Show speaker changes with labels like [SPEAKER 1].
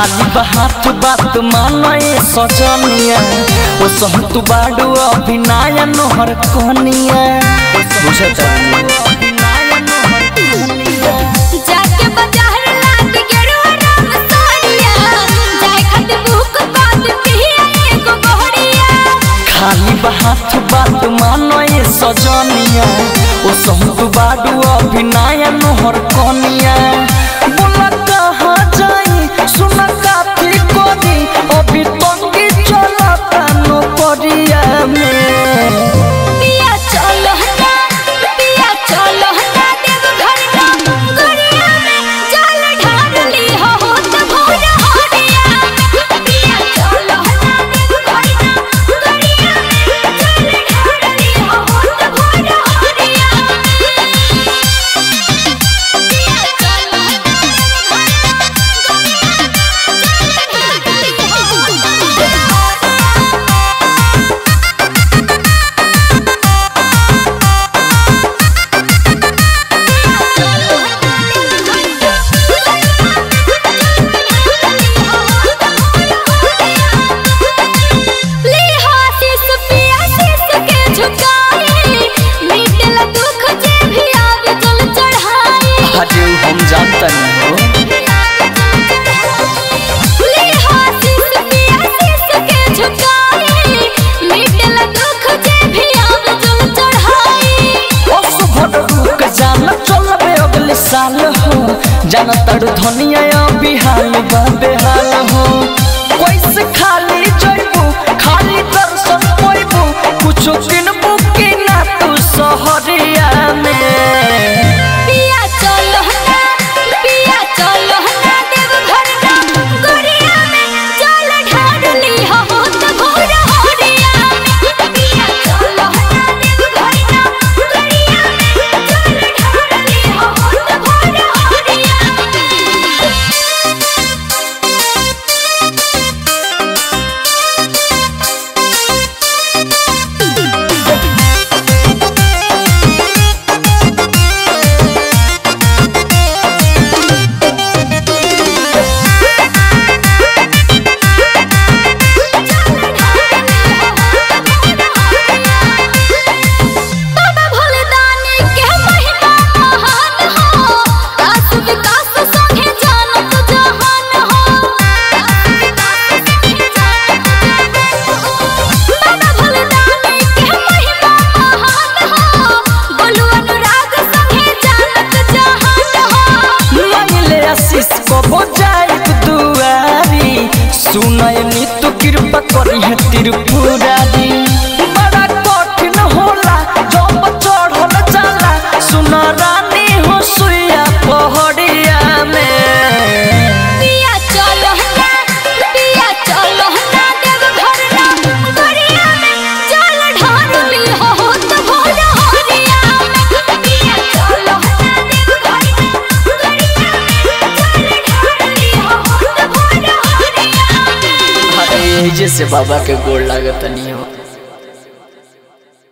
[SPEAKER 1] खाली बात बात मानए सजनिया ओ सह तू बाडू अभिनय नोहर कनिया बुझत
[SPEAKER 2] जाके बाजार लाग गेरुआ रंग साड़िया जाए खातिर बुक कर पिया एगो गोहरिया
[SPEAKER 1] खाली बात बात मानए सजनिया ओ सह तू बाडू अभिनय नोहर कनिया बोला कहाँ जाई सुन काफी कोदी अभी तंगी चलता नौकरिया में
[SPEAKER 2] पिया चलो हटा पिया चलो हटा देव घर ना गोरिया में जल ढार ली हो हो त भोर हरिया पिया चलो हटा देव घर ना गोरिया में जल ढार ली हो हो त भोर हरिया पिया चलो हटा देव घर
[SPEAKER 1] हजे हम जानता नहीं हो ओस भर रुक जान चलबे अगले साल हो जान तड़ धनिया बिहाल बा बेहाल हो कैसे खाली जइबू खाली दर्शन पोइबू कुछ किनबू कि ना तू सहरिया में
[SPEAKER 2] बाबा भोलेदानी के महिमा महान हो दास विकास संगे जानत जहान हो बाबा भोलेदानी के महिमा महान हो बोलू अनुराग संगे जानत जहान हो
[SPEAKER 1] मांगले आशीष को बजाइब दुआरी सुनय नितु कृपा करी है त्रिपुरारी बड़ा कठिन होला जब चढ़ल जाला सुन रानी हो सुइया पहड़िया में
[SPEAKER 2] पिया चलो हटा पिया चलो हटा देव घर ना गोरिया में चल ढार ली हो हो त भोर हरिया में पिया चलो हटा देव घर ना गोरिया में चल ढार ली हो हो त भोर हरिया में
[SPEAKER 1] अरे जैसे बाबा के गोड़ लागत नहीं हो